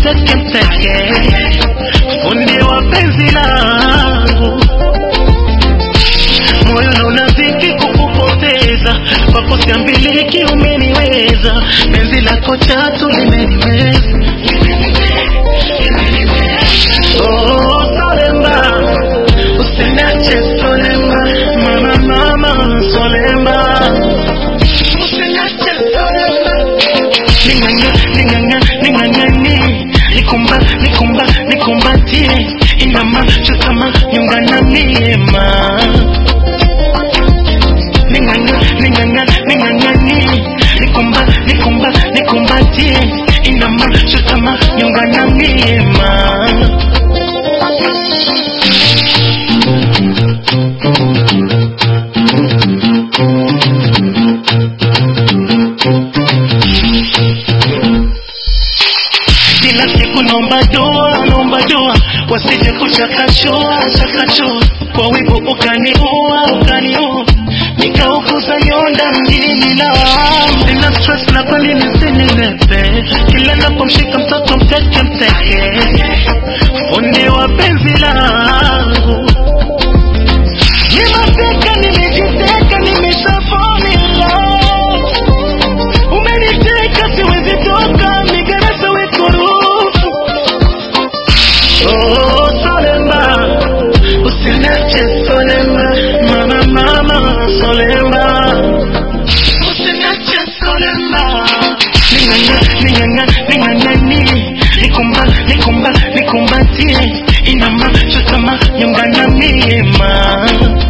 mteke mteke, fundi wa penzi langu, moyo na unaziki kukupoteza, kwako siambiliki, umeniweza, penzi lako chatu limenimeza Oh, Solemba, usiniache Solemba, mama mama Solemba, usiniache Solemba, ninganga ninganga ningangani, nikumba nikumba nikumbatie, inama chutama nyungana miema, ninganga ninganga ningangani, nikumba nikumba nikumbatie, inama chutama nyungana miema. kila siku naomba dua, naomba dua, wasije kuchakachoa chakachoa, kwa wivu ukaniua, ukaniua, nikaukuza nyonda mjini na wangu. Nina stress na kweli nisinilepe, kila napomshika mtoto mteke mteke, fundi wa penzi langu Nimateka, nimejiteka, nimeshafamila umeniteka siwezi toka migarasa wekurufu oh, solemba usinache solemba mama mama solemba usinache solemba ninganga ninganga ningangani nikumba nikumba nikumbatie inama chutama nyungana miema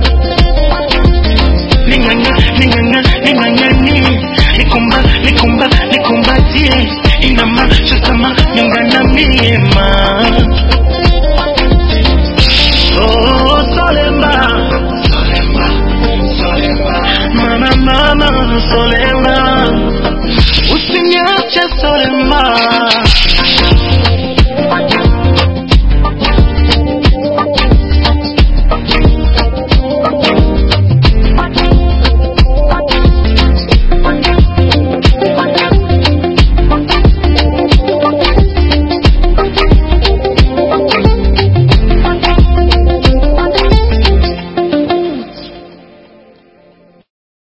ninganga ninganga ningangani nikumba nikumba nikumbatie inama chutama nyungana miema oh solemba solemba solemba mama mama solemba usiniache solemba